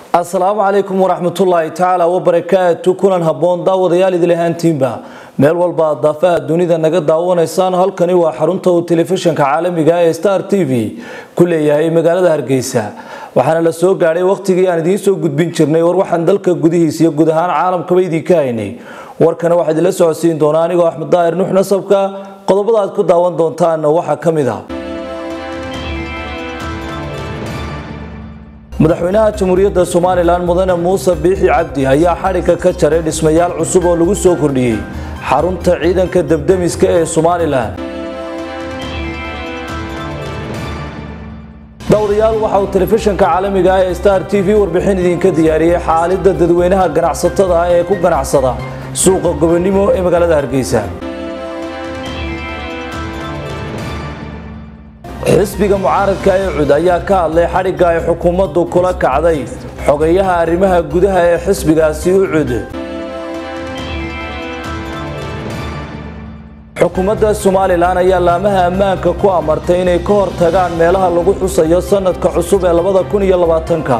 asalaamu calaykum waraxmatullaahi tacaala wabarakaatu kulan habboon daawadayaal idil ahaantiinba meel walba aad daafaha dunida naga daawanaysaan halkani waa xarunta uu telefishinka caalamiga ee star t v ku leeyahay magaalada hargeysa waxaana la soo gaadhay wakhtigii aan idiin soo gudbin jirnay war waxaan dalka gudihiisa iyo guud ahaan caalamkaba idinka haynay warkana waxaa idinla socodsiin doonaa anigoo axmed daahir nuux nasabka qodobada aad ku daawan doontaanna waxaa ka mid ah madaxweynaha jamhuuriyadda somalilan mudane muuse biixi cabdi ayaa xadhigga ka jaray dhismayaal cusub oo lagu soo kordhiyey xarunta ciidanka debdemiska ee somalilan daawadayaal waxa uu telefishinka caalamiga ah ee star t v warbixin idinka diyaariyey xaalidda dadweynaha ganacsatada ah ee ku ganacsada suuqa gobonimo ee magaalada hargeysa xisbiga mucaaradka ee cud ayaa ka hadlay xadhigga ay xukuumaddu kula kacday xogayaha arrimaha gudaha ee xisbigaasi u cud xukuumadda somalilan ayaa laamaha ammaanka ku amartay inay ka hor tagaan meelaha lagu xusayo sanadka cusub ee labada kun iyo labaatanka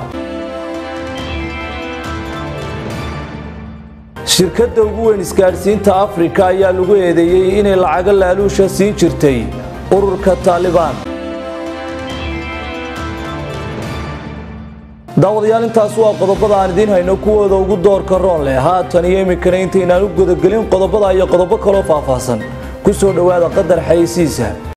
shirkadda ugu weyn isgaadhsiinta afrika ayaa lagu eedeeyey inay lacago laaluusha siin jirtay ururka taalibaan daawadayaal intaas waa qodobada aan idiin hayno kuwooda ugu doorka roon leh haatan iyo iminkana intaynaan u gudagelin qodobada iyo qodobo kaloo faahfaahsan ku soo dhowaada qadar xayeysiisa